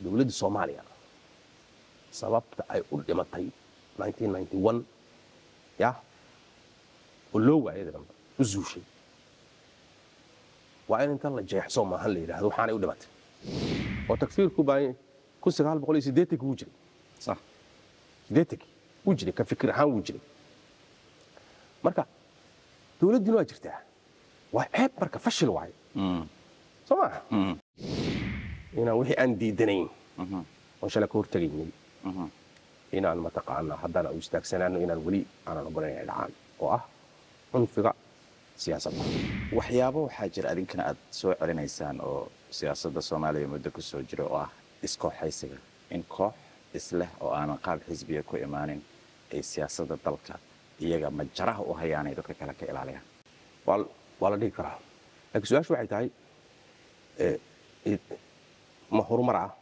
dowladda soomaaliya sababta ay u dhimatay 1991 ya oo loo waayay dambe u zuushay waa in inta la jeexso maahan la yidhaahdo waxaanay u dhimatay oo takfiirku baa kun sagaal boqol iyo siddeetankii wuu jiray sax siddeetankii wuu jiray ka fikir ahaan wuu jiray marka dowladdiina waa jirtaa waa ceeb marka fashil waaye Mm, soo maaha mm, inaan wixii aan diidanayn mhm, oon shalay ka hortegaynay mhm. inaan mataqaanaa haddana u istaagsanaano inaan weli aanan ogolayn ay dhacaan oo ah cunfiga siyaasadda waxyaabo waxaa jira adinkana aad soo celinaysaan oo siyaasadda soomaaliya muddo ku soo jira oo ah iskooxaysiga in koox isleh oo aanan qaab xisbiga ku imaanin ay siyaasadda dalka iyaga majaraha u hayaanay dadka kale ka ilaaliyaan waa waa la dhihi karaa laakiin su-aashu waxay tahay eh, id- ma horumar ah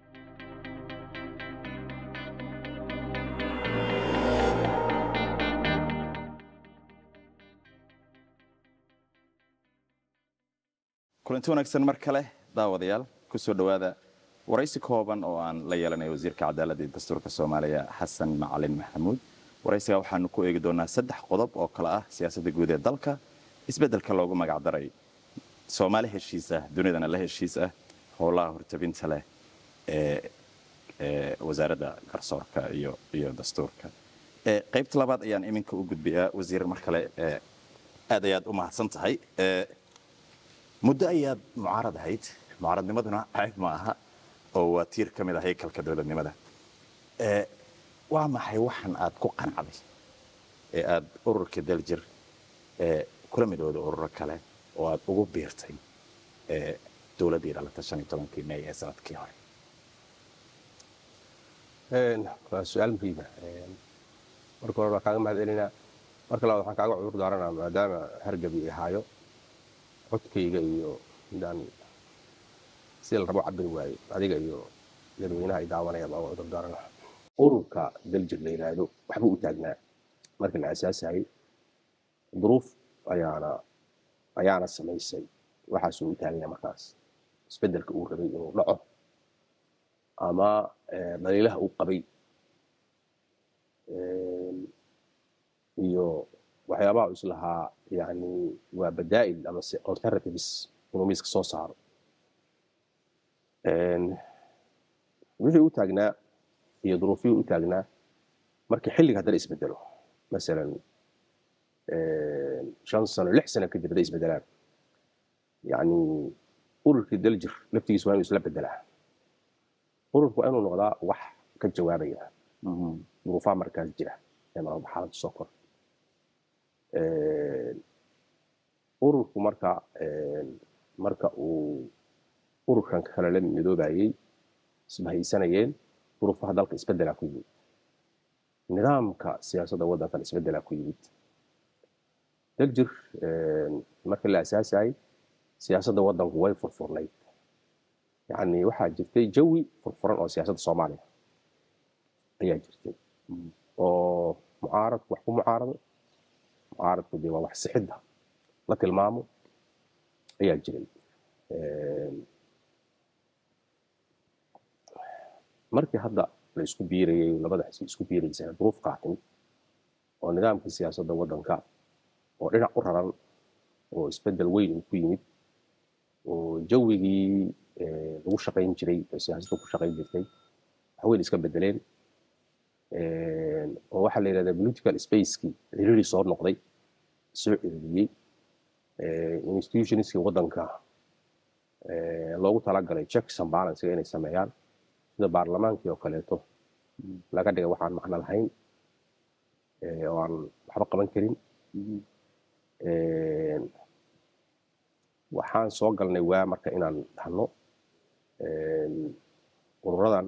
kulanti wanaagsan mar kale daawadayaal kusoo dhowaada waraysi kooban oo aan la yeelanayo wasiirka cadaaladda iyo dastuurka soomaaliya xasan macalin maxamuud waraysiga waxaanu ku eegi doonaa saddex qodob oo kale ah siyaasadda guud ee dalka isbeddelka loogu magac daray soomaali heshiis ah dunidana la heshiis ah howlaha hortabinta leh ee ee wasaaradda garsoorka iyo iyo dastuurka ee qaybta labaad ayaan iminka u gudbiyaa wasiir mar kale ee aad ayaad u mahadsan tahay ee muddo ayaad mucaarad ahayd mucaaradnimaduna cayb ma aha oo waa tiir ka mid ah haykalka dowladnimada ee waa maxay waxan aad ku qancday ee aad ururka daljir ee kula midooda ururo kale oo aad ugu biirtay ee dowladdii dhalata shan iyo tobankii may ee sanadkii hore Een, waa su-aal muhiima marka hore waa kaaga mahad celinaa marka labaad waxaan kaaga cudur daaranaa maadaama hargabi ay haayo codkayga iyo midaan sida la rabo cabiri waayo adiga iyo dadweynaha ay daawanayaan baa cudur daaranaa ururka daljir la yidhaahdo waxba u taagnaa markii la asaasayay duruuf ayaana ayaana samaysay waxaasuu u taaganya markaas isbeddelka uu rabay inuu dhaco ama eh, dhaliilaha uu qabay Een, iyo waxyaabaha uu islahaa yani waa badaa'il ama se alternatives inuu miiska soo saaro Een, wixii u taagnaa iyo duruufihii u taagnaa markii xilliga haddana isbedelo masalan een, shan sano lix sano kadib hadday isbedelaan yani ururkii daljir laftigiisa waa inuu isla bedelaa ururku waa inuu noqdaa wax ka jawaabaya duruufaha markaas jira ee marba xaaladda soo kor ururku marka een, marka uu ururkan kale la midoobayay isbahaysanayeen duruufaha dalka isbedelaa ku yimid nidaamka siyaasadda waddankan isbedelaa ku yimid daljir een, marka la asaasayay siyaasadda waddanku way furfurnayd yacni waxaa jirtay jawi furfuran oo siyaasadda soomaaliya ayaa jirtay oo mucaaradku wax ku mucaarado mucaaradku dee waa wax sixidda la tilmaamo ayaa jiray Een, markii hadda la isku biirayay labada xisbi isku biiraysana duruuf qaatin oo nidaamkii siyaasadda waddanka oo dhinac u raran oo isbeddel weyn uu ku yimid oo jawigii eh, lagu shaqayn jiray oo siyaasadda ku shaqayn jirtay wax weyn iska bedeleen Een, oo waxaa la yidhahdaa political spacekii ciriiri soo noqday soo ciriiriyey institutionskii waddanka eh, loogu talagalay checks and balances inay sameeyaan sida baarlamaankii oo kaleeto laga dhigay waxaan macno lahayn eh, oo aan waxba qaban karin Een, waxaan soo galnay waa marka inaan dhahno een, ururadan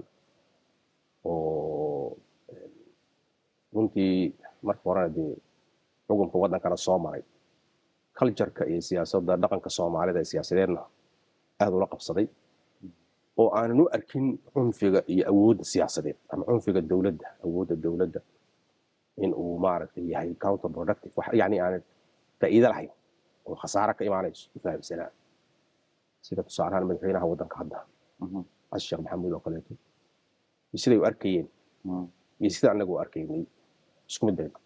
oo een, runtii marka horena dee xukunka waddankana soo maray cultureka iyo siyaasadda dhaqanka soomaalida ee siyaasadeedna aada ula qabsaday oo aanan u arkin cunfiga iyo awoodda siyaasadeed ama cunfiga dowladda awoodda dowladda in uu maaragtay yahay counter productive wax yani aanan faa'iido lahayn oo khasaare ka imaanayso u fahamsanaa sida tusaale ahaan madaxweynaha waddanka hadda xasan sheekh maxamuud oo kaleeto iyo siday u arkayeen iyo sida annaga u arkaynay isku mid bay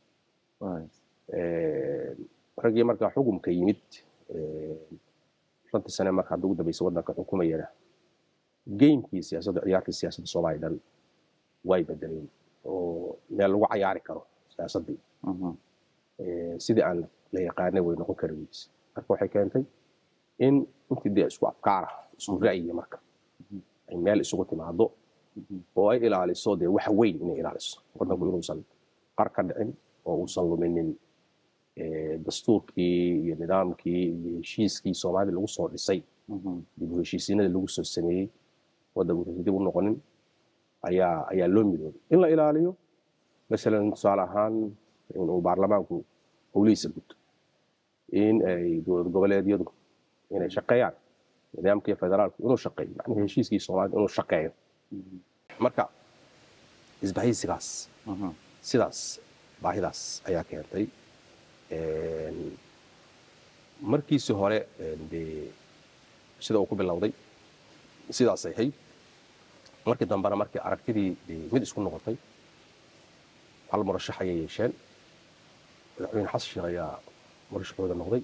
raggii markaa xukumka yimid shantii sane marka hadda ugu dambaysa waddanka xukumayana geymkii siyaasadda ciyaartii siyaasadda soomaaliya dhan way bedeleen oo meel lagu cayaari karo siyaasaddii sidii aan la yaqaanay way noqon kari weyse marka waxay keentay in intii dee isku afkaara isku ra'yiga marka ay meel isugu timaado oo ay ilaaliso dee waxa weyn inay ilaaliso waddanku inuusan qar ka dhicin oo uusan luminin dastuurkii iyo nidaamkii iyo heshiiskii soomaalida lagu soo dhisay dib u heshiisiinadii lagu soo sameeyey waddanku uusan dib u noqonin ayaa ayaa loo midoobay in la ilaaliyo masalan tusaale ahaan inuu baarlamaanku howlihiisa guto in ay dowlad goboleedyadu inay shaqeeyaan nidaamkii federaalku inuu shaqeeyo macnaha heshiiskii soomaalida inuu shaqeeyo marka isbahaysigaas sidaas baahidaas ayaa keentay markiisii hore dee sida uu ku bilowday sidaasay ahayd markii dambena markii aragtidii dee mid isku noqotay hal murashax ayay yeesheen madaxweyne xasan sheekh ayaa murashaxooda noqday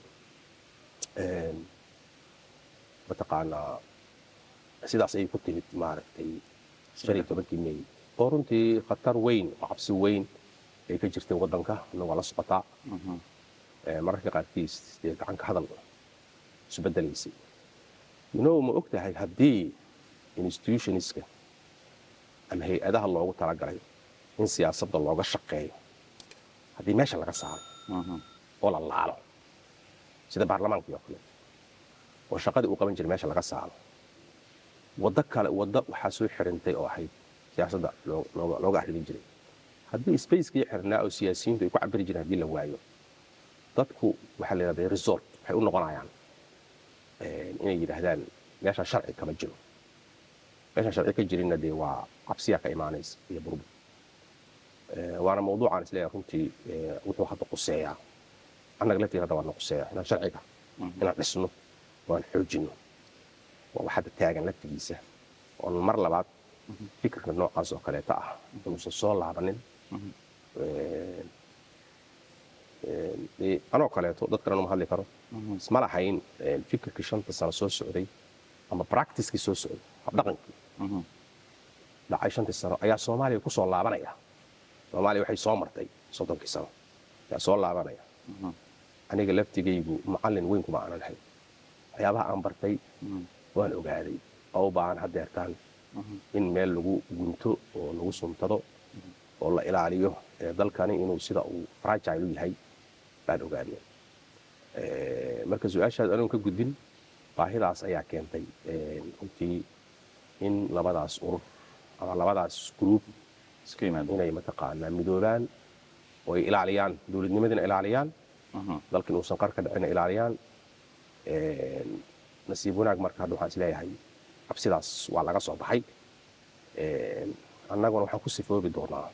mataqaanaa sidaas ayay ku timid maaragtay shan iyo tobankii may oo runtii khatar weyn oo cabsi weyn ay ka jirtay waddanka inagoo la socotaa mararka qaarkiis dee gacanka hadal isu bedelaysay minow ma og tahay haddii institutionska ama hay-adaha loogu talagalay in siyaasadda looga shaqeeyo haddii meesha laga saaro oo la laalo sida baarlamaankii oo kale oo shaqadii uu qaban jiray meesha laga saaro waddo kale waddo waxaa soo xirintay oo ahayd siyaasadda looga arrimin jiray haddii spacekii xirnaa oo siyaasiyiintu ay ku cabiri jireen haddii la waayo dadku waxaa la yidhahdaa resort waxay u noqonayaan inay yidhaahdaan meeshaan sharci kama jiro meeshaan sharci ka jirinna dee waa cabsiyaa ka imaanaysa iyo burbur waana mawduucaan isleeyahay runtii wuxuu hadda quseeyaa annaga laftii hadda waana quseeyaa inaan sharciga inaan dhisno oo aan xoojinno waa wax hadda taagan laftigiisa oon mar labaad fikirka noocaas oo kaleeta ah inuusan soo laabanin anoo kaleeto dad kalena uma hadli karo isma lahayn fikirkii shanta sano soo socday ama practicekii soo socday habdhaqankii dhacay shantii sano ayaa soomaaliya ku soo laabanaya soomaaliya waxay soo martay soddonkii sano ayaa soo laabanaya aniga laftigaygu macallin weyn kuma aanan ahayn waxyaabaha aan bartay waan ogaaday oo u baahan haddeertaan in meel lagu gunto oo lagu suntado oo la ilaaliyo dalkani inuu sida uu fragile u yahay baan ogaanay marka su-aashaas anigu ka gudbin baahidaas ayaa keentay runtii in labadaas urur ama labadaas group inay mataqaanaa midoobaan oo ay ilaaliyaan dowladnimadina ilaaliyaan dalka inuusan qar ka dhicina ilaaliyaan nasiib wanaag marka hadda waxaan isleeyahay cabsidaas waa laga soo baxay annaguna waxaan ku sifoobi doonaa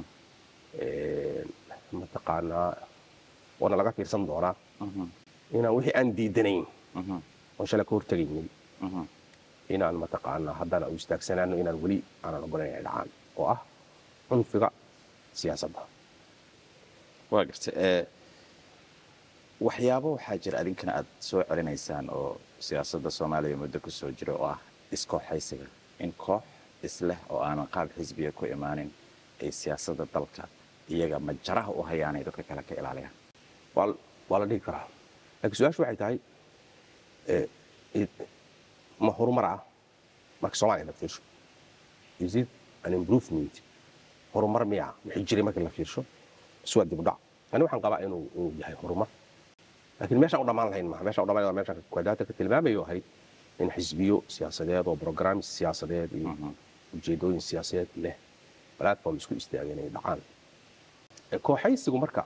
mataqaanaa waana laga fiirsan doonaa inaan wixii aan diidanayn oon shalay ka hortegaynay inaan mataqaanaa haddana u istaagsanaano inaan weli aanan ogolayn ay dhacaan oo ah cunfiga siyaasadda waa garta waxyaabo waxaa jira adinkana aad soo celinaysaan oo siyaasadda soomaaliya muddo ku soo jira oo ah iskooxaysiga in koox isleh oo aanan qaab xisbiga ku imaanin ay siyaasadda dalka iyaga majaraha u hayaanay dadka kale ka ilaaliyaan waa la dhihi karaa laakiin su-aashu waxay tahay ma horumar ah marka soomaaliya la fiirsho is it an improvement horumar miya wixii jiray marka la fiirsho is waa dib u dhac ani waxaan qabaa inuu inuu yahay horumar laakiin meeshaan u dhammaan lahayn maaha meeshaan u dhammaan meeshaan kwadaata ka tilmaamayo ahayd in xisbiyo siyaasadeed oo programme siyaasadeed iyo ujeedooyin siyaasadeed leh platform isku istaageen ay dhacaan kooxaysigu marka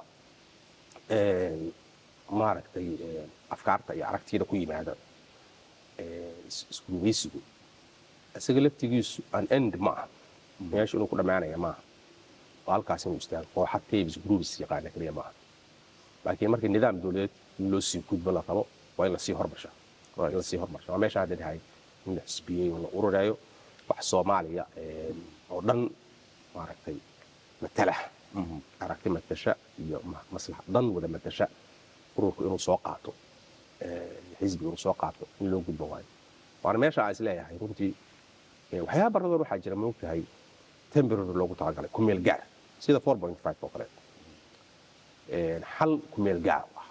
maaragtay afkaarta iyo aragtiyada ku yimaada isgumaysigu isaga laftigiisu an end ma aha meesha inuu ku dhammaanaya maaha oo halkaas inuu istaago kooxa tabs groups yaqaana keliya maaha laakiin marka nidaam dowladeed loo sii gudbo la rabo waa in lasii hormarsha in lasii hormarsha waa meesha hadda dhahay in la xisbiyey oo la ururayo wax soomaaliya oo dhan maaragtay matala aragti matasha iyo maslax dhan wada matasha ururku inuu soo qaato xisbiga inuu soo qaato in loo gudbo waayo waana meesha aan isleeyahay runtii waxyaaba baradoon waxaa jira maogtahay temporary loogu talagalay kumeel gaar sida four point five oo kale xal kumeel gaar ah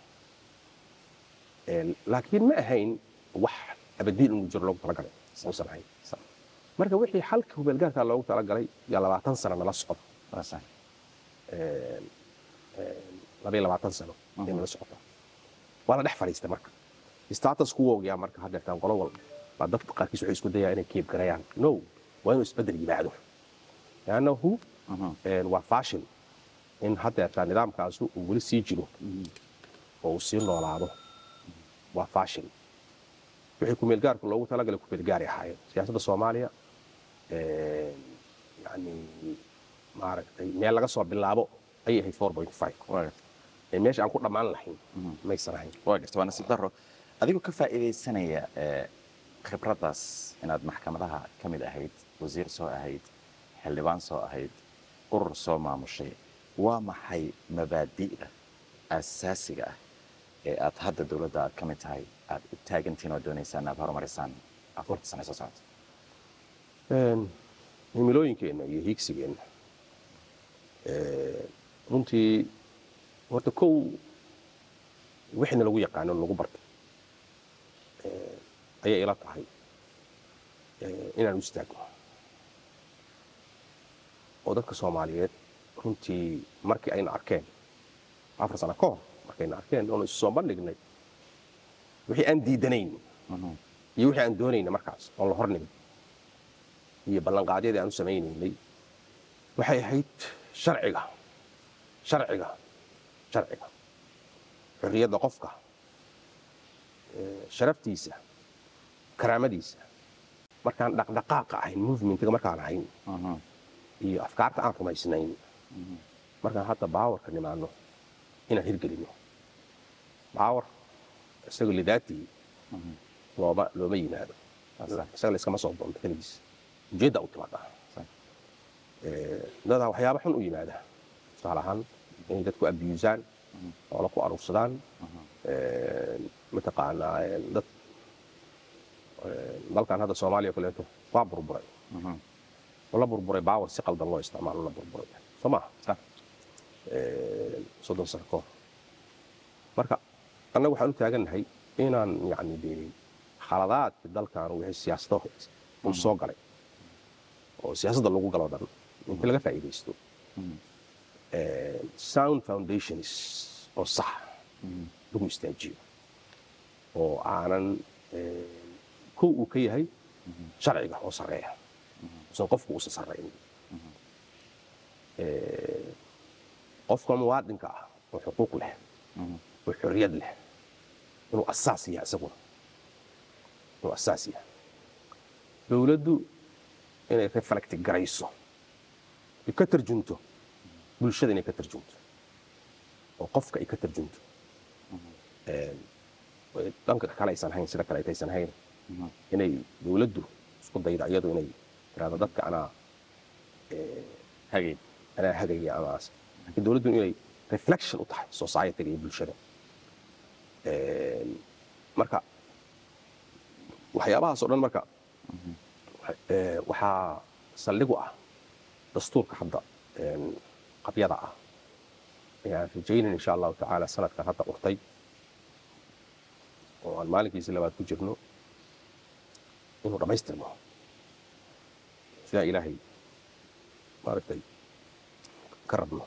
laakiin ma ahayn wax abadiin inuu jiro loogu talagalay uusan ahayn marka wixii xalka kumeel gaarkaa loogu talagalay yaa labaatan sano nala socda labaiyo labaatan sano ay nala socota waa la dhex fadhiistay marka status kuwoogyaa marka haddeertaan qolo walba baa dadka qaarkiis waxay isku dayaa inay keeb garayaan no waa inuu isbeddel yimaado leannahu waa fashion in haddeertaan nidaamkaasu uu weli sii jiro oo uu sii noolaado waa fashion wixii kumeelgaarku loogu talagalay kumeelgaaray ahaayeen siyaasadda soomaaliya yani maaragtay meel laga soo bilaabo ayay ahayd four point five meesha aan ku dhammaan lahayn maysan ahayn waa garta waa nasiib daro adigoo ka faa'iidaysanaya khibraddaas inaad maxkamadaha ka mid ahayd wasiir soo ahayd xildhibaan soo ahayd urur soo maamushay waa maxay mabaadi'da asaasiga ah ee aad hadda dowladda aad ka mid tahay aad u taagantihin oo doonaysaan aad horumarisaan afarta sane soo socota himilooyinkeenna iyo hiigsigeenna runtii horta kow wixina lagu yaqaano lagu bartay ayay ila tahay inaan u istaagno oo dadka soomaaliyeed runtii markii ayna arkeen afar sano ka hor markayna arkeen oonu isu soo bandhignay wixii aan diidanayn iyo wixii aan doonayna markaas oon la hornimin iyo ballanqaadyadii aan u samaynaynay waxay ahayd sharciga sharciga sharciga xorriyadda qofka sharaftiisa karaamadiisa markaan dhaqdhaqaaqa ahayn movementiga markaan ahayn iyo afkaarta aan rumaysnayn markaan hadda baawarka nimaano inaan hirgelino baawar isaga lidaatii looma looma yimaado isaga layskama soo doonto keligiis ujeedda u timaada dadaa waxyaaba xun u yimaada tusaale ahaan inay dadku abiyuusaan oola ku aruursadaan mataqaanaa dad dalkan hadda soomaaliya o kaleeto waa burburay oo la burburay baawar si qaldan loo isticmaalo la burburay soo maaha soddon sano ka hor marka annaga waxaan u taagannahay inaan yacni dee khaladaadki dalkan wixii siyaasado uu soo galay oo siyaasadda lagu galo dhan inta laga faa'iidaysto sound foundations oo sax lagu istaajiyo oo aanan kow uu ka yahay sharciga oo sarreeya usan qofku uusan sarrayn qofka muwaadinka ah oo xuquuq leh oo xorriyad leh inuu asaas yahay isaguna inuu asaas yahay dowladdu inay reflecti garayso ay ka tarjunto bulshada inay ka tarjunto oo qofka ay ka tarjunto dhanka kale aysan hayn sida kaleet aysan hayn inay dowladdu isku dayda iyadu inay tiraahdo dadka anaa hagay anaa hagaya amaas laakiin dowladdu inay reflection u tahay society-ga iyo bulshada marka waxyaabahaas oo dhan marka waxaa saldhigu ah dastuurka hadda qabyada ah ayaan rajaynan insha allahu tacaala sanadkan hadda urtay oo aan maalinkiisi labaad ku jirno inuu dhammaystirmo sidaa ilaahay maaragtay ka rabno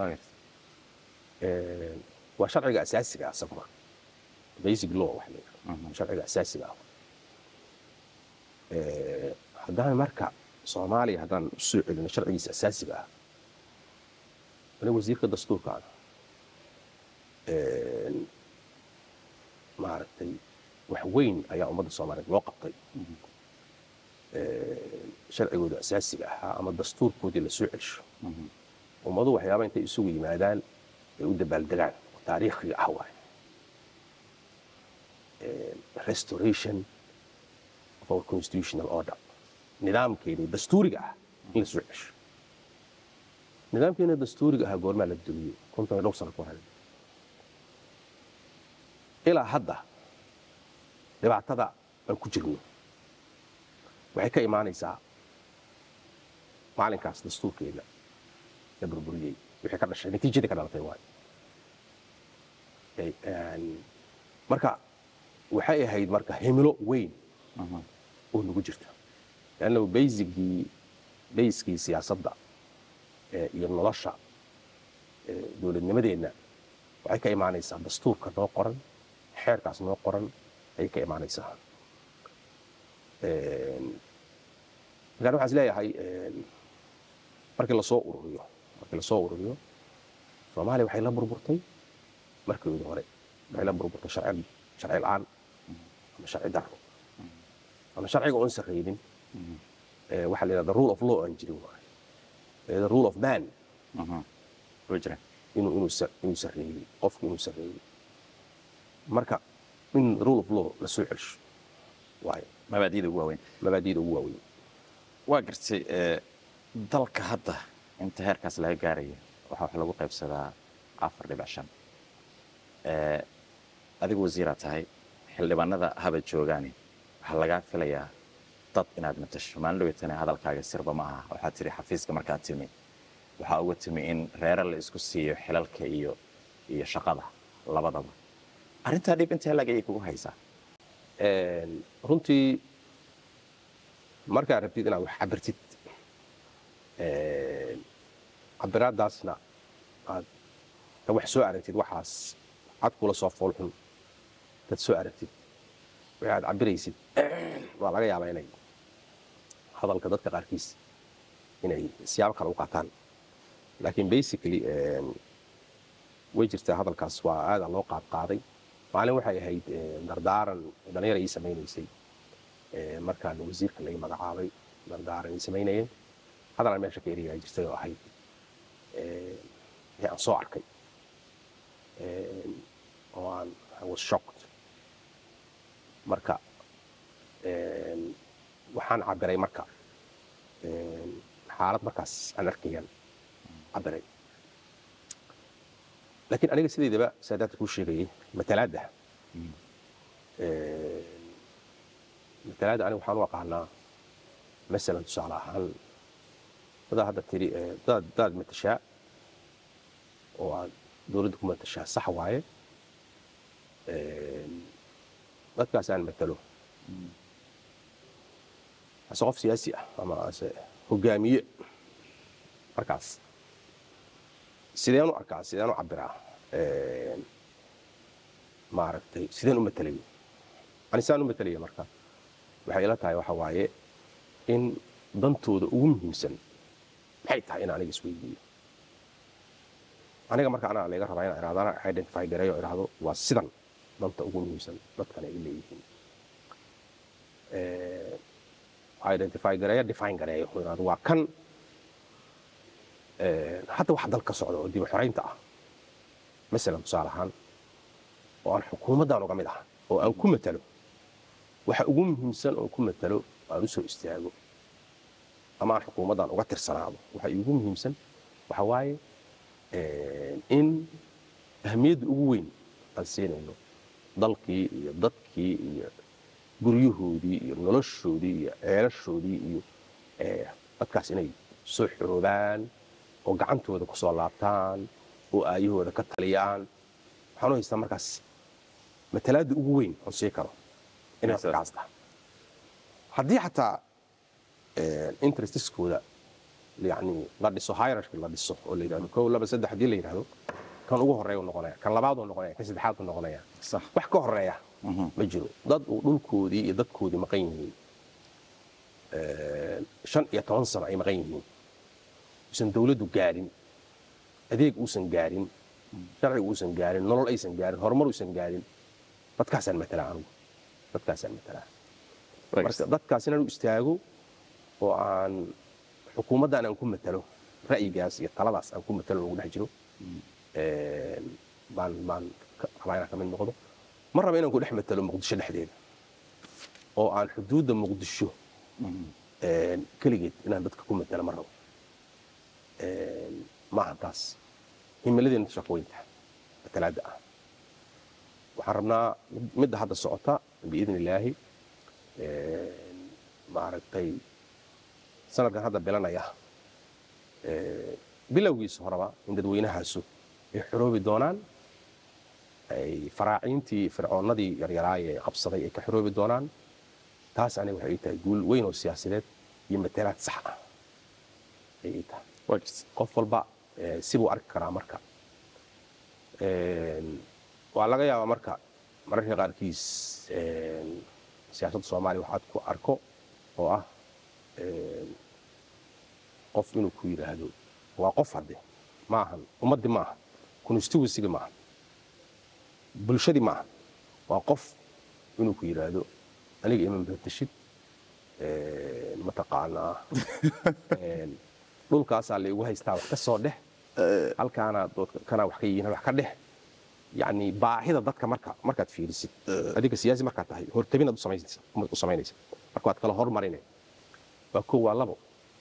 waa sharciga asaasiga ah isaguna basic law waxa la yidhahdo sharciga asaasiga ah haddaan marka soomaaliya haddaan usoo celino sharcigiisa asaasiga ah ani wasiirka dastuurkaan maaragtay wax weyn ayaa ummadda soomaaliyeed loo qabtay sharcigooda asaasiga ahaa ama dastuurkoodii la soo celsho ummadu waxyaaba intay isugu yimaadaan ay u dabaaldegaan oo taariikhiga ah waaye restoration of our constitutional order nidaamkeeni dastuuriga ah in la soo cesho nidaamkeena dastuuriga ahaa goormaa la dumiyey konton iyo dhowr sano ka hor ilaa hadda dhibaatada aan ku jirno waxay ka imaanaysaa maalinkaas dastuurkeena la burburiyey wixii ka dhashay natiijadii ka dhalatay waay marka waxay ahayd marka himilo weyn oo nagu jirta lanna baysigii bayskii siyaasadda iyo nolosha dowladnimadeenna waxay ka imaanaysaa dastuurka noo qoran xeerkaas noo qoran ayay ka imaanaysaa markaan waxaan is leeyahay markii lasoo ururiyo markii lasoo ururiyo soomaaliya waxay la burburtay markeedii hore waxay la burburtay sharci sharci la-aan ama sharci daro ama sharciga oon sarraynin waxaa la yidhahda rule of law aan jirin waaye the rule of man inuu inuu inuu sarreeyey qofku inuu sarreeyey marka in rule of law la soo celsho waaye mabaadi'da ugu waaweyn mabaadi'da ugu waaweyn waa gartay dalka hadda inta heerkaas laga gaaraya waxaa wax lagu qaybsadaa afar dhibic shan adigu wasiiraa tahay xildhibaanada haba joogaani waxaa lagaa filayaa dad inaad matasho maalin dhaweytana hadalkaaga sirba ma aha waxaad tidhi xafiiska markaad timi waxaa uga timi in reere la isku siiyo xilalka iyo iyo shaqada labadaba arrintaa dhib intee lag ayay kugu haysaa runtii markaad rabtid inaad wax cabirtid cabiraadaasna aad ka wax soo aragtid waxaas cad kula soo foolxun dad soo aragtid wixii aad cabiraysid waa laga yaabaa inay hadalka dadka qaarkiis inay siyaabo kale u qaataan laakiin basically way jirtaa hadalkaas waa aadaa loo qaad qaaday maalin waxay ahayd dardaaran dhalinyar ii samaynaysay markaan wasiirka laga magacaabay dardaaran ii samaynayeen hadalaan meesha ka eriyaa jirtay oo ahayd wixii aan soo arkay oo aan I was shocked marka waxaan cabiray marka xaalad markaas aan arkayaan cabiray laakiin aniga sidaydaba saadaadka kuu sheegayay matalaadda matalaadda aniga waxaan u aqaanaa masalan tusaale ahaan dadaa hadda tiri dadaad dadaad matashaa oo aad dowladda ku matashaa sax waaye dadkaas aan matalo ase qof siyaasi ah ama ase hogaamiye markaas sideen u arkaa sideen u cabiraa maaragtay sideen u matalaya ani saan u matalaya marka waxay ila tahay waxa waaye in dantooda ugu muhiimsan maxay tahay in aniga isweydiiyo aniga marka anaa laga rabaa inaan ihahdo anaa identify gareeyo o idhahdo waa sidan danta ugu muhiimsan dadkan ay leeyihiin identify gareeyo define gareeyo oo idhahdo waa kan hadda wax dal ka socda oo dib u xoraynta ah masalan tusaale ahaan oo aan xukuumaddan uga mid ah oo aan ku matalo waxa ugu muhiimsan oo ku matalo aan u soo istaago ama aan xukuumaddan uga tirsanaado waxa iigu muhiimsan waxa waaye in ahamiyadda ugu weyn aan siinayno dalkii iyo dadkii iyo guryahoodii iyo noloshoodii iyo ceelashoodii iyo dadkaas inay soo xoroobaan oo gacantooda ku soo laabtaan oo aayahooda ka taliyaan waxaan u haystaa markaas matalaadda ugu weyn oon sii karo inay markaas tahay haddii xataa interestiskooda yani la dhiso hierarchy la dhiso oo la yidhahdo kow laba saddex haddii la yidhahdo kan ugu horeeya noqonaya kan labaad noqonaya kan saddexaad noqonaya sax wax ka horeeya ma jiro dad uu dhulkoodii iyo dadkoodii maqan yihiin shan iyo toban sano ay maqan yihiin uusan dawladdu gaarin adeeg uusan gaarin sharciga uusan gaarin nolol aysan gaarin horumar uusan gaarin dadkaasaan matalaa anugu dadkaasaan matalaa marka dadkaas inaan u istaago oo aan xukuumaddan aan ku matalo ra'yigaas iyo taladaas aan ku matalo lagu dhex jiro baan baan rabaa inaan ka mid noqdo ma raba inaan ku dhex matalo muqdisho dhexdeeda oo aan xuduudda muqdisho keligeed inaan dadka ku matala ma rabo maaha taas himiladeena shaqooyinta matalaadda ah waxaan rabnaa midda hadda socota biidn illaahi maaragtay sanadkan hadda bilanaya bilowgiisa horeba in dadweynahaasu ay xoroobi doonaan ay faraaciintii fircoonnadii yaryaraaye qabsaday ay ka xoroobi doonaan taas aniga waxay ii tahay guul weyn oo siyaasadeed iyo matalaad sax ah ay ii tahay qof walba sibuu arki karaa marka waa laga yaabaa marka mararka qaarkiis siyaasadda soomaaliya waxaad ku arko oo ah qof inuu ku yidhaahdo waa qof hadde ma ahan ummaddii ma ahan constituencyga ma ahan bulshadii ma ahan waa qof inuu ku yidhaahdo aniga ima mabatashid mataqaanaa dhulkaasaa la igu haystaa wax ka soo dheh halkaana kanaa wax ka yihiin wax ka dheh yani baahida dadka marka markaad fiirisid adiga siyaasi markaad tahay hortabinaad u samaynaysa marka waad kala hormarinay waa kow waa labo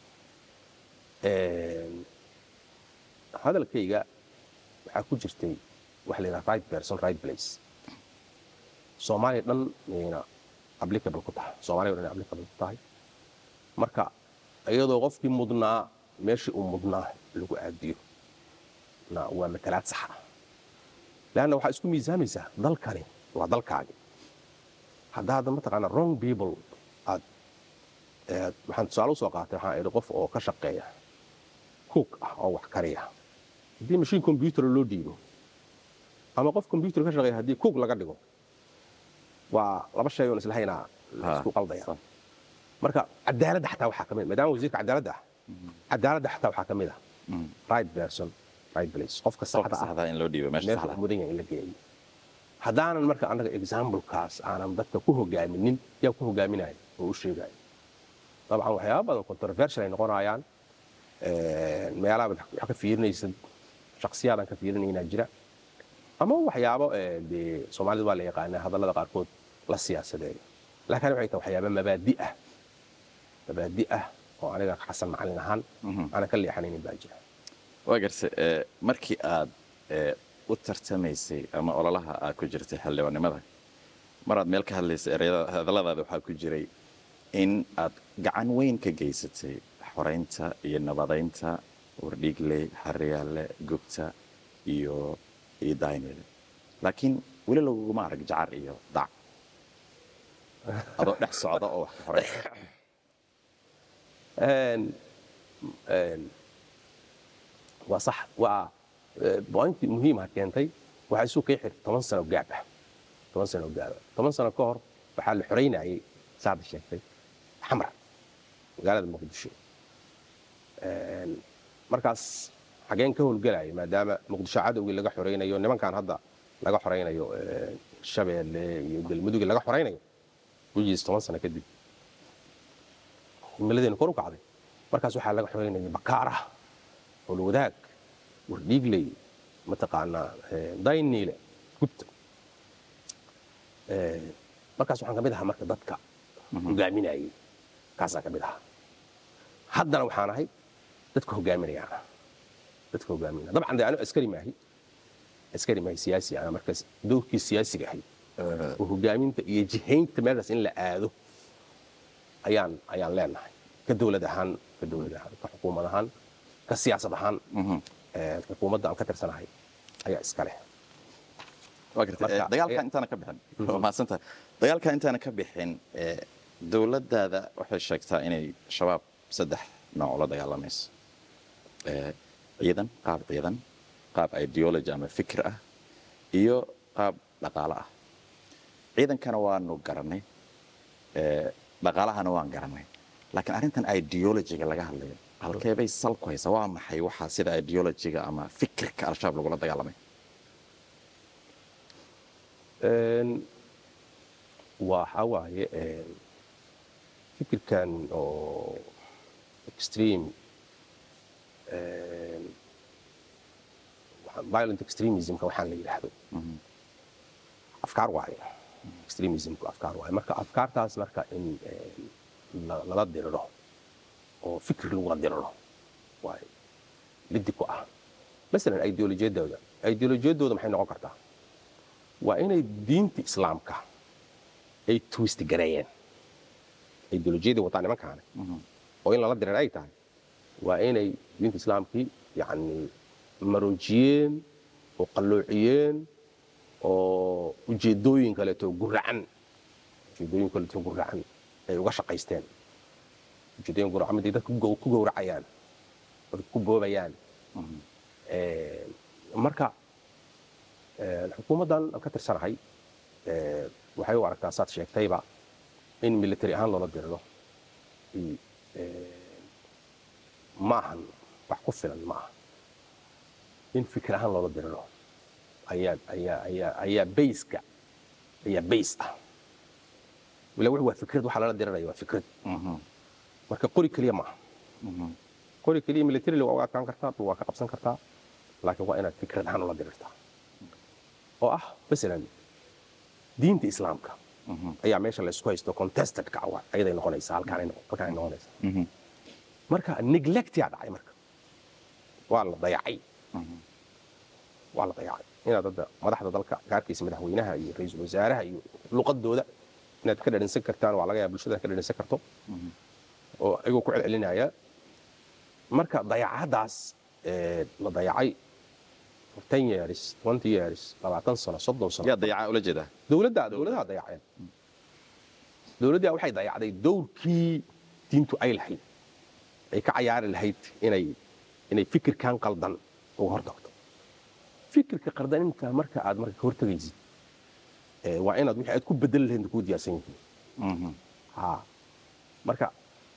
hadalkayga waxaa ku jirtay waxa la yidhaha right person right place soomaaliya dhan mayna applicable ku tahay soomaaliya dhan applicable ku tahay marka iyadoo qofkii mudnaa meeshii uu mudnaa lagu aadiyo na waa matalaad sax ah leanna waxaa isku miisaamaysaa dalkani waa dalkaagi haddaad mataqaana wrong people aad waxaan tusaale usoo qaatay waxaan idhi qof oo ka shaqeeya cook ah oo wax kariya haddii mashiin combyuter loo dhiibo ama qof combyuter ka shaqeeya haddii cook laga dhigo waa laba shay oon islahaynaa isku qaldaya marka cadaaladda xataa waxaa kamid maadaama wasiirka cadaaladda ah cadaaladda xataa waxaa kamid ah right person right place qofka saxda ah in loo dhiibo meesha meesha saxda mudan yahay in la geeyo haddaanan marka annaga examplekaas aanan dadka ku hogaaminin yaa ku hogaaminaya oo u sheegaya dabcan waxyaaba badan controversial ay noqonayaan meelaha wax ka fiirinaysa shaksiyaadan ka fiirinaynaa jira ama waxyaabo dee soomaalida waa la yaqaanaa hadallada qaarkood la siyaasadeeyo laakiin waxay tahay waxyaaba mabaadi ah mabaadi ah oo aniga xasan macalin ahaan aanan ka leexanaynin baa jira waa garse markii aad u tartamaysay ama ololaha aad ku jirtay xildhibaannimada maraad meel ka hadlaysay ereyada hadalladaada waxaa ku jiray in aad gacan weyn ka geysatay xoraynta iyo nabadaynta wardhiigley xariyaale gubta iyo iyo daynile laakiin weli laguguma arag jacar iyo dac adoo dhex socda oo wax ka xoray waa sax waa bointii muhiimaha keentay waxaa isu kay xirtay toban sano gaab ah toban sano gaaba toban sano ka hor waxaa la xoraynayay saada sheegtay xamra magaalada muqdisho markaas xageen ka howlgelaya maadaama muqdisho cadowgii laga xoraynayo nimankan hadda laga xoraynayo shabeelle iyo galmudugii laga xoraynayo wijiis toban sano kadib himiladeena kor u kacday markaas waxaa laga xoraynaya bakaaraha howlwadaag wardhiigley mataqaanaa dayniile gubta markaas waxaan ka mid ahaa marka dadka hogaaminayay kaasaan ka mid ahaa haddana waxaan ahay dadka hogaaminayaan ah dadka hogaaminaya dabcan dee anigu askari maahi askari maahi siyaasi ah markaas dowrkii siyaasiga ahay oo hogaaminta iyo jihaynta meeshaas in la aado ayaan ayaan leenahay ka dowlad ahaan ka dowlad ahaan ka xukuumad ahaan ka siyaasad ahaan xukuumadda aan ka tirsanahay ayaa iska leh waa gartay Marka- dagaalka intaana ka bixin waa mahadsantahay dagaalka intaana ka bixin dowladdaada waxay sheegtaa inay shabaab saddex nooc la dagaalamayso Eh, ciidan qaab ciidan qaab ideology ama fikir ah iyo qaab dhaqaale ah ciidankana waanu garanay Eh, dhaqaalahana waan garanay laakiin arrintan ideologyga laga hadlayo halkeebay sal ku haysaa waa maxay waxaa sida ideologyga ama fikirka al-shabaab lagula dagaalamay Een, waxa waaye een, fikirkan oo extreme een, waxaan- violent extremismka waxaan la yidhaahdo afkaar waaye extremismku afkaar waaye marka afkaartaas marka in een, la- lala diriro oo fikir lagula diriro waay liddi ku ah masalan ideolojiyadooda ideolojiyadooda maxay noqon kartaa waa inay diinta islaamka ay twist gareeyeen ideolojiyadii wataa nimankaane oo in lala dirir ay tahay waa inay diinta islaamkii yani maroojiyeen oo qalloociyeen oo ujeedooyin kaleeto guracan ujeedooyin kaleeto guracan ay uga shaqaysteen ujeedooyin guracan miday dadka ku gowracayaan oo ku boobayaan marka xukuumaddan aan ka tirsanahay waxay u aragtaa saad sheegtayba in military ahaan loola diriro ma ahan wax ku filan ma aha in fikir ahaan loola diriro ayaa ayaa ayaa ayaa bayska ayaa bays ah ila wix waa fikrad waxa lala diriraya waa fikrad marka qori keliya ma aha qori keliya military waa uga adkaan kartaa dhul waa ka qabsan kartaa laakiin waa inaad fikrad ahaan ula dirirtaa oo ah masalan diinta islaamka ayaa meesha la isku haysto contestedka ayaday noqonaysaa halkaanay halkaanay noqonaysaa marka neglectia dhacay marka waa la dayacay waa la dayacay inaad hadda madaxda dalka gaarkiisa madaxweynaha iyo ra-iisul wasaaraha iyo luqadooda inaad ka dhadhinsan kartaan waa laga yaaba bulshada ka dhadhinsan karto oo ayagoo ku celcelinaya marka dayacadaas la dayacay ten years twenty years labaatan sano soddon sano yaa dayacaa ula jeedaa dowladda dowladaha dayaceen dowladda waxay dayacday dowrkii diintu ay lahayd ay ka cayaari lahayd inay inay fikirkan qaldan uga hortagto fikirka qaldan inta marka aad marka ka hortagaysid waa inaad wixii aad ku bedeli lahayd kuu diyaarsan yihiin ha marka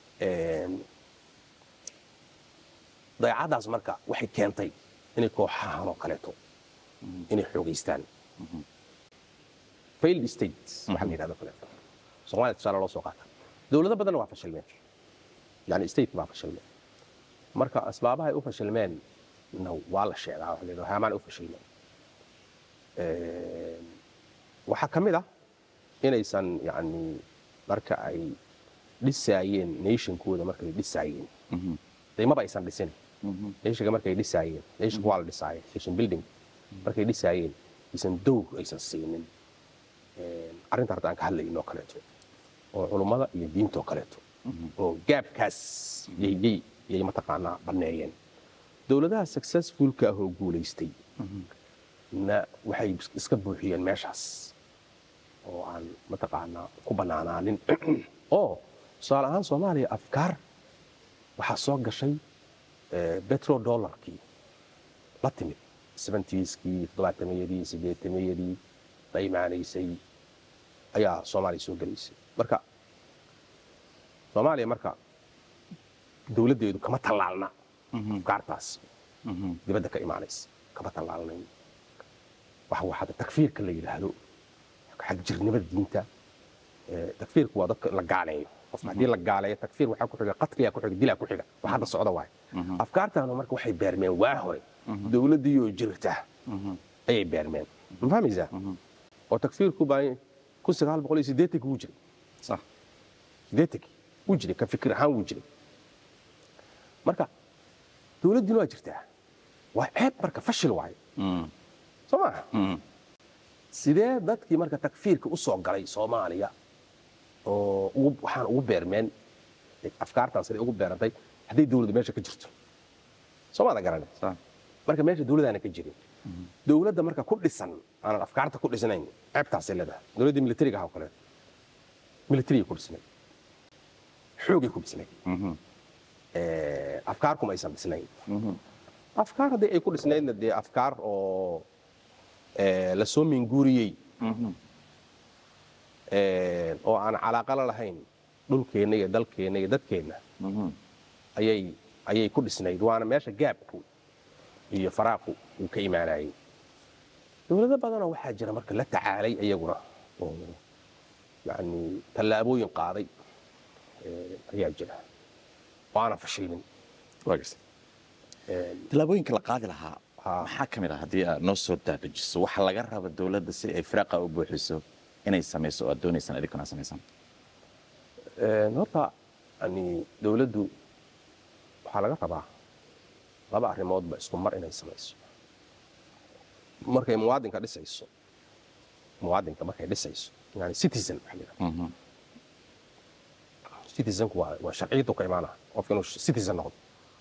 dayacadaas marka waxay keentay inay kooxahan oo kaleeto inay xoogaystaan failed states waxaa la yidhahdo kaleeto soomaaliya tusaale loo soo qaata dowlado badanna waa fashilmeen yani state baa fashilmeen marka asbaabaha ay u fashilmeen na waa la sheegaa waxa la yidhahdo haamaan u fashilmeen waxaa ka mid ah inaysan yani marka ay dhisaayeen nationkooda markay dhisaayeen daymaba aysan dhisin nationka markay dhisaayeen nationka waa la dhisaayeen nation building markay dhisaayeen aysan dowr aysan siinin arrinta hadda aan ka hadlayno kaleeto oo culummada iyo diintoo kaleeto oo gaabkaas yay yay mataqaanaa banneeyeen dowladaha successfulka ah oo guulaystay na waxay iska buuxiyeen meeshaas oo aan mataqaanaa ku bannaanaanin oo tusaale ahaan soomaaliya afkaar waxaa soo gashay betrodollarkii la timid seventieskii toddobaatameyadii sideetameyadii la imaanaysay ayaa soomaaliya soo gelaysay marka soomaaliya marka dowladdeedu kama tallaalna afkaartaas dibadda ka imaanaysa kama tallaalnayn waxa waa hadda takfiirka la yidhaahdo xagjirnimada diinta takfiirku waa dadka la gaaleeyo qofka haddii la gaaleeyo takfiir waxaa ku xiga qatliyaa ku xiga dilaa ku xiga wax hadda socda waaye afkaartaanu marka waxay beermeen waa hore dowladdiioo jirta ayay beermeen ma fahmaysaa oo takfiirku baa kun sagaal boqol iyo siddeetanki wuu jiray sax siddeetankii wuu jiray ka fikir ahaan wuu jiray marka dowladdiina waa jirtaa waa ceeb marka fashil waaye soo maaha sidee dadkii marka takfiirka u soo galay soomaaliya oo waxaan ugu beermeen afkaartan siday ugu beerantay hadday dowladdu meesha ka jirto soomaada garane marka meesha dowladaana ka jirin dowladda marka ku dhisan aanan afkaarta ku dhisnayn ceebtaasay leedahay dowladda militariga ah oo kale militariga ku dhisnayd xoogay ku dhisnayd afkaar kuma aysan dhisnayn afkaar haddii ay ku dhisnaydna dee afkaar oo lasoo minguuriyey oo aan calaaqala lahayn dhulkeenna iyo dalkeenna iyo dadkeenna ayay ayay ku dhisnayd waana meesha gaabku iyo faraaqu uu ka imaanayay dowlado badanoo waxaa jira marka la tacaalay iyaguna oo yani tallaabooyin qaaday ayaa jira waana fashilmin tallaabooyinka la qaadi lahaa maxaa ka mid ah haddii aad noo soo daadejiso waxa laga raba dowladda si ay firaaqa u buuxiso inay samayso oo aad doonaysaan idinkuna samaysaan horta yani dowladdu waxaa laga rabaa laba arrimoodba isku mar inay samayso markay muwaadinka dhisayso muwaadinka markay dhisayso yani citizen waxa la yidhahdaa. Mhm. citizenku waa waa sharciyadu ka imaana qofka inuu citizen noqdo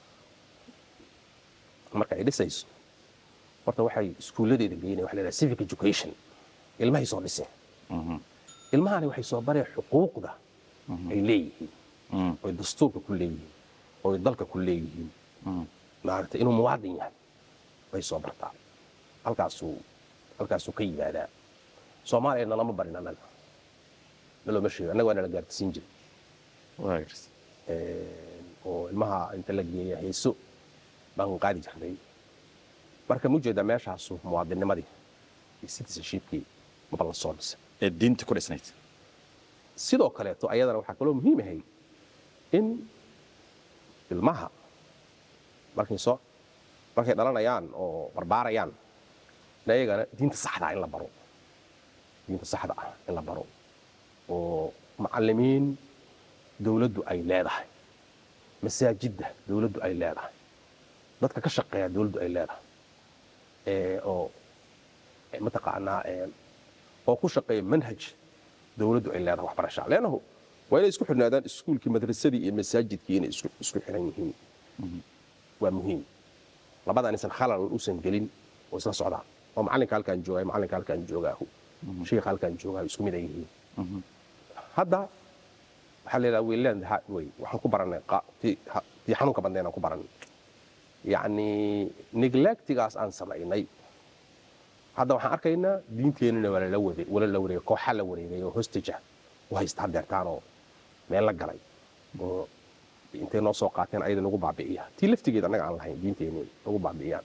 marka ay dhisayso horta waxay iskuulladeeda geynaya waxa la yidhaha civic education ilmahay soo dhiseen Mhm. ilmahani waxay soo bareen xuquuqda ay leeyihiin Mhm. oy dastuurka ku leeyihiin oy dalka ku leeyihiin Mhm. maaragtay inuu muwaadin yahay bay soo bartaa halkaasuu halkaasuu ka yimaadaa soomaaliyana lama barin annaga nalooma sheego annaga waa nala gaartisiin jiray Waa gartay. oo ilmaha inta la geeya heeso baan qaadi jirnay marka mu jeedaa meeshaasu muwaadinnimadii iyo citizenshipkii maba la soo dhisay ee diinta ku dhisnayd sidoo kaleeto ayadana waxaa kaloo muhiim ahay in ilmaha markay soo markay dhalanayaan oo barbaarayaan in ayagana diinta saxda ah in la baro diinta saxda ah in la baro oo macallimiin dowladdu ay leedahay masaajidda dowladdu ay leedahay dadka ka shaqeeya dowladdu ay leedahay ee oo ee mataqaanaa ee oo ku shaqeeya manhaj dowladdu ay leedahay waxbarasha leannahu waa inay isku xidhnaadaan iskuulkii madrasadii iyo masaajidkii inay isku isku xidhan yihiin waa muhiim labada inaysan khalal uusan gelin oo isla socdaan oo macallinka halkaan joogaa macallinka halkaan joogaahu sheikha halkaan joogaahu isku mid ay yihiin hadda waxaa la yidhaha weyland way waxaan ku barannay qa- tii ha- tii xanuunka badnayn aan ku barannay yacni neglectigaas aan samaynay hadda waxaan arkaynaa diinteenina waa lala wade wala la wareegay kooxa la wareegay oo hostage ah u haysta haddeertaan oo meel la galay oo intay noo soo qaateen ayada nagu baabi'iya tii laftigeed annaga aan lahayn diinteeni nagu baabi'iyaan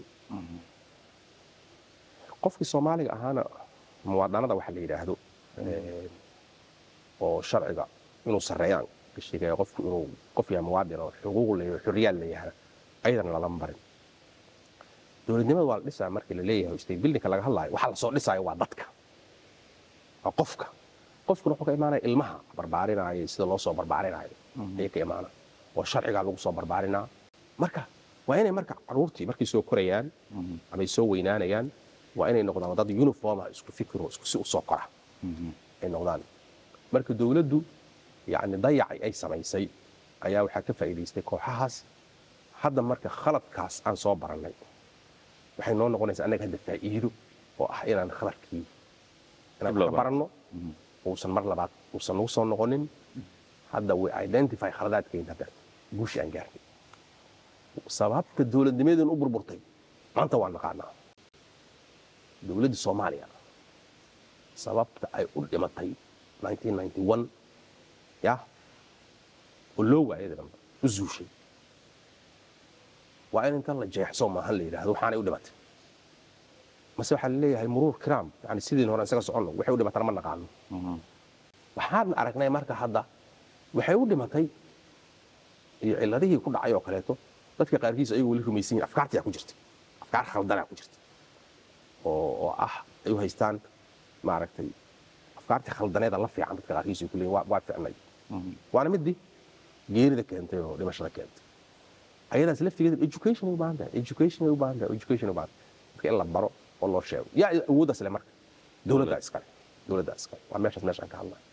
qofkii soomaaliga ahaana muwaadinada waxa la yidhaahdo ee, oo sharciga inuu sarreeyaan ka sheegaya qofku inuu qof yahay muwaadin oo xuquuq leeyahay xorriyaad leeyahay ayadana lalama barin dowladnimada waa la dhisaa markii la leeyahay state buildingka laga hadlaayo waxaa lasoo dhisaayo waa dadka waa qofka qofkuna wuxuu ka imaanaya ilmaha barbaarinaayo sida loo soo barbaarinaayo ayay ka imaana oo sharcigaa lagu soo barbaarinaa marka waa inay marka caruurtii markay soo korayaan amay soo weynaanayaan waa inay noqdaan dad uniforma isku fikiro isku si u soo kora ay noqdaan marka dowladdu yacni dayacay ay samaysay ayaa waxaa ka faa'iidaystay kooxahaas hadda marka khaladkaas aan soo barannay waxay noo noqonaysaa annaga hadda faa'iido oo ah inaan khaladkii inaan Dib loo ka baranno uusan mar labaad uusan nagu soo noqonin hadda we identify khaladaadkeyn hadda guushi aan gaarnay sababta dowladnimadeenu u burburtay maanta waa naqaanaa dowladda soomaaliya sababta ay u dhimatay 1991 ya oo loo waayay dambe u zuushay waa in intan la jeexso maahan la yidhaahdo waxaanay u dhimatay mase waxaa la leeyahay muruur kiraam yani sidiin hore isaga soconno waxay u dhimatana ma naqaano waxaan aragnay marka hadda waxay u dhimatay iyo ciladihii ku dhacay oo kaleeto dadka qaarkiis ayagu weli rumaysan yihin afkaartiyaa ku jirta afkaar khaldanaa ku jirta oo oo ah ay u haystaan maaragtay afkaartii khaldaneeda la fiican dadka qaarkiis ay ku leeyihin waa- waa ficnay waana midii geerida keentay oo dhimashada keentay ayadaas laftigeeda education ay u baahan tahay education ay u baahan tahay education ay u baahan tahay dadka in la baro oo loo sheego yaa awooddaas le marka dowladdaa iskale dowladdaa iskale waa meeshaas meeshaan ka hadlaya